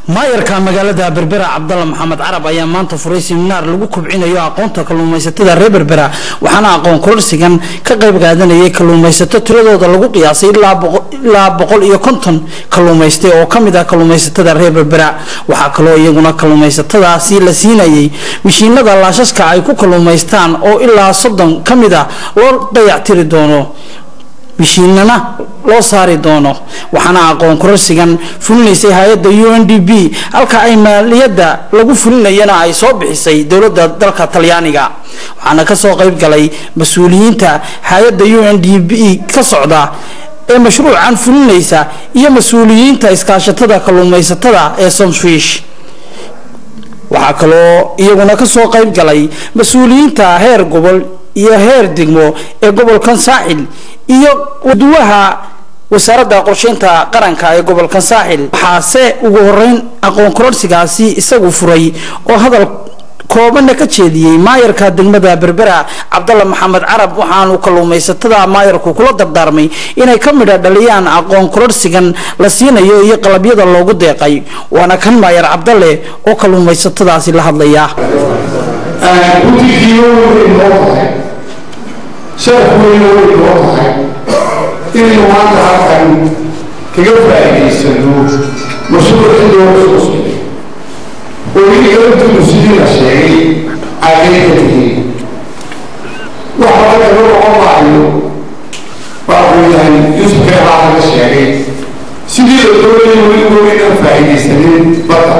maayarka magaalada berbera cabdalla maxamed carab ayaa maanta furay siminaar lagu kobcinayo aqoonta kalluumaysatada reer berbera waxaana aqoon kororsigan ka qayb qaadanayay kalluumaysato tiradooda lagu qiyaasay ilaa boqol iyo konton kalluumayste oo kamid ah kalluumaysatada reer berbera waxaa kaloo iyaguna kalluumaysatadaasi la siinayay mishiinada laashaska ay ku kalluumaystaan oo ilaa soddon ka mid ah loo dayactiri doono mishiinana loo saari doono waxaana aqoon kororsigan fulinaysay hay-adda u n d b halka ay maaliyadda lagu fulinayana ay soo bixisay dowladda dalka talyaaniga waxaana kasoo qayb galay mas-uuliyiinta hay-adda u n d b ka socda ee mashruucan fulinaysa iyo mas-uuliyiinta iskaashatada kalluumaysatada ee somswish waxaa kaloo iyaguna kasoo qayb galay mas-uuliyiinta heer gobol iyo heer degmo ee gobolkan saaxil iyo waduwaha wasaaradda qorsheynta qaranka ee gobolkan saaxil waxaase ugu horeyn aqoon kororsigaasi isagu furay oo hadal koobanna ka jeediyey maayarka degmada berbera cabdalla maxamed carab waxaanu kalluumaysatada maayarku kula dardaarmay inay ka midha dhaliyaan aqoon kororsigan la siinayo iyo qalabyada loogu deeqay waana kan maayar cabdalle oo kalluumaysatadaasi la hadlaya sharaf weyna way noo tahay inaynu maanta halkan kaga faa'iidaysano mashruucii looga soo socday oo ininkalantuunu sidii la sheegay caadayka tihiin waxa laga laga noqon maayo waxuu yahay yuusuf keebaa laga sheegay sidii la doonayay weligoo inaan faa'iidaysanin badda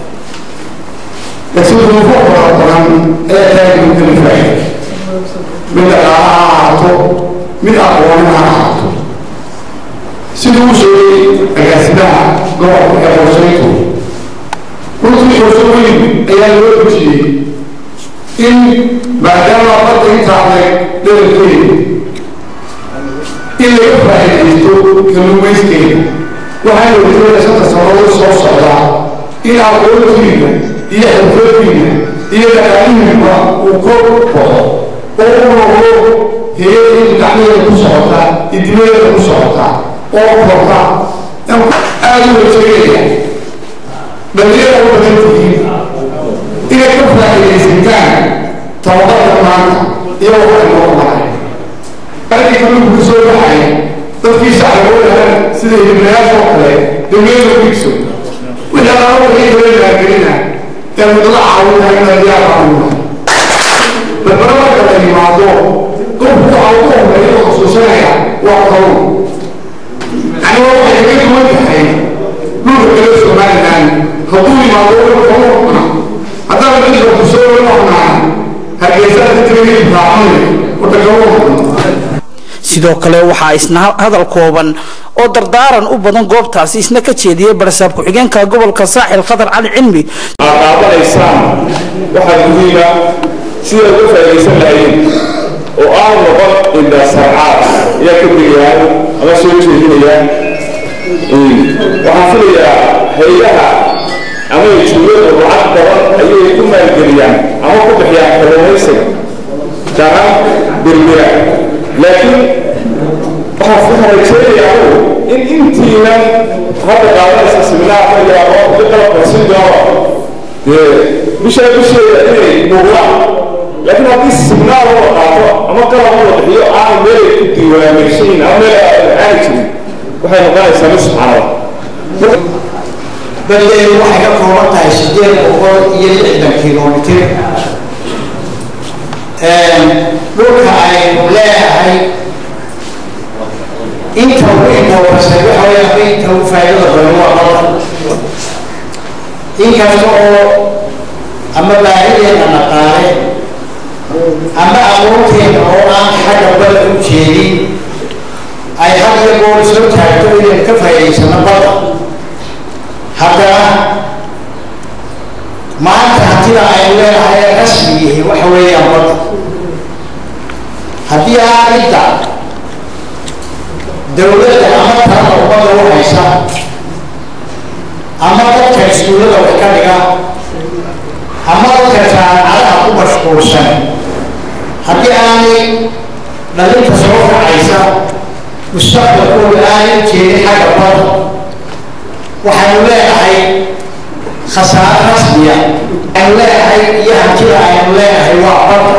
laakiin duufo fara badan ee taaginu kala faa'iiday mid dhaqaala ha ahaato mid aqooni ha ahaato siduu u sheegay agaasimaha gobolka ee qorshayntu runtii qorsho weyn ayaa loo dejiyey in maadaama badda intaanay dherarkeeda in laga faa'iidaysto kalluumayskeeda waxayna wajahada shanta sannadood soo socdaa in aqoontiina iyo xirfadiina iyo dhaqaalihiina uu kor baxo oo u noqdo hay-adii gacmaheeda ku socota idimadeeda ku socota oo korta aada u wajeegaya dhalinyada u badan tihiin inay ka faa'iidaysataan tababarka maanta iyo waxa loo maray aragii kalluunku ka soo baxay dadkii shacaboodahan sida hibnayaasha oo kale dowlada kuigso wixii alaaba wixii kale laagelina ee wadada caawinaya in adiyaa caawina berbera marka la yimaado qofku waxa ugu horeeya oo xusuusanaya waa kalluun anigoo waxay kaga duwan tahay dhulka kale somaliland hadduu yimaado wuxuu kalluun cuna haddana dadka kusoo wax cunaa hargeysa dadkii raacamay wata kalluun cuna sidoo kale waxaa isna hadal kooban oo dardaaran u badan goobtaasi isna ka jeediyey barasaab ku-xigeenka gobolka saaxil khadar cali cilmi aad qaadanaysaan waxaa muhiima sida uga faa'iidaysan lahayn oo aan noqon indhasarcaad ayaa ka digayaan ama soo jeedinayaan waxaan filayaa hay-adaha ama juulada lacag badan ayay ku maalgeliyaan ama ku bixiyaan kalluumaysiga daran berbera laakiin waxaan rajeynayaa in intiinan hadda qaadanaysa siminaarka iyo aqoonta qalabka si doono dee bishaa bisheeda inay muuqdaan laakiin haddii siminaar loo qaato ama qalab loo bixiyo aanay meelay ku diiwaangelishayin ama meel aani jirin waxay noqonaysaa mid subxaanada baldeedu waxay ka kooban tahay sideed boqol iyo lixdan kilomitir dhulka aynu leeyahay inta ugu indoobasay waxa weya ama inta ugu faa'iidada badan waa badda inkasta oo ama baahideena dhaqaale ama aqoonteena oo aan xagga badda u jeedin ay had iyo goor soo taagto inaynu ka faa'iidaysano badda haddana maanta hantida aynu leenahay ee rasmi yihiin waxa weeyaan badda haddii aan cidda dowladda ama talada ummadda u haysa ama dadka iskuullada wax ka dhiga ama dadka jaamacadaha ku mashquulsan haddii aanay dhalinta soo kacaysa mustaqbalkooda aanay jeedin xagga badda waxaynu leenahay khasaaro rasmiya aynu leeyahay iyo hantida aynu leeyahay waa badda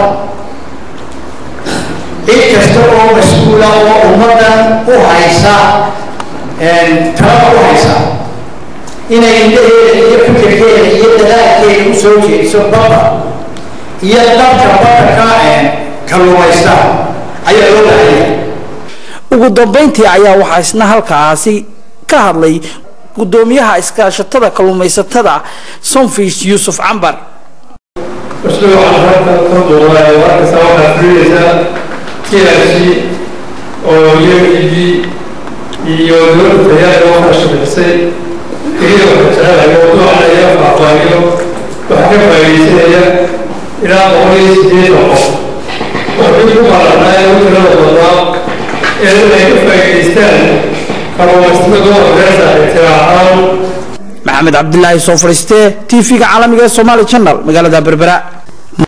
cid kasta oo mas-uula oo ummaddan u haysa talaba u haysa inay indhaheeda iyo fikirkeeda iyo dadaalkeeda u soo jeediso badda iyo dadka badda ka kalluumaysta ayaa loo baahanya ugu dambeyntii ayaa waxaa isna halkaasi ka hadlay gudoomiyaha iskaashatada kalluumaysatada sonfish yuusuf cambar mashruucan halka ka muuqda markasta waxaa fulinaysa TRC oo UNDP iyo dowladda tayaada waxaa shaqaysay keliya waxaa jecelahay mawduucan ayaa faahfaahiyo waxaa ka faa'iidaysanaya ilaa boqol iyo siddeetan qof waxay ku baranaa in tirada badnaa ee ay ka faa'iidaystaan kalluumaysatada gobolka beerta ay tiraahaan maxamed cabdilaahi soo fadhiistee tv-ga caalamiga ee somaali channel magaalada berbera